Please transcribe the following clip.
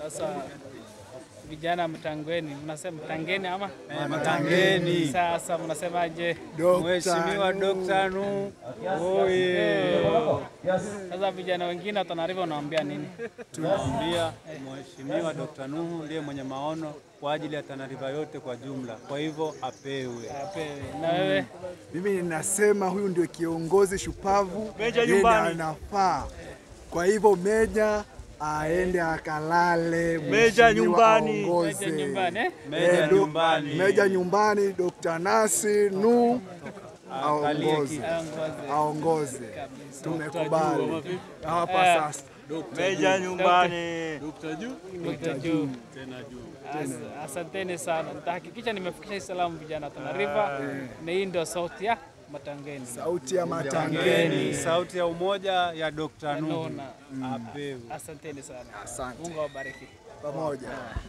Sasa vijana mtangweni, mnasema mtangeni ama Matangeni. sasa mnasemaje? Mheshimiwa Dr. Nuhu oye! Sasa vijana wengine wa Tana River unawaambia nini? Tunaambia Mheshimiwa Dr. Nuhu ndiye mwenye maono kwa ajili ya Tana River yote kwa jumla, kwa hivyo apewe. Apewe. Na wewe Mimi ninasema huyu ndio kiongozi shupavu, Meja yeye nyumbani. anafaa. Kwa hivyo Meja aende akalale, Meja mheshimiwa nyumbani. aongoze. meja nyumbani eh? Meja Eh, do- nyumbani. Meja nyumbani, Dr. Nasi Nu aongoze, Aongoze. aongoze. Kabisa. Tumekubali hapa Eh. sasa. Meja nyumbani. Dr. Juu. As- Asanteni sana, nitahakikisha nimefikisha salamu vijana wa Tana River, na hii ndio sauti ya Matangeni. Sauti ya Matangeni. Ngeni, sauti ya umoja ya Dr. Nuhu Nuna. apewe. Asanteni sana, Asante Mungu awabariki. pamoja.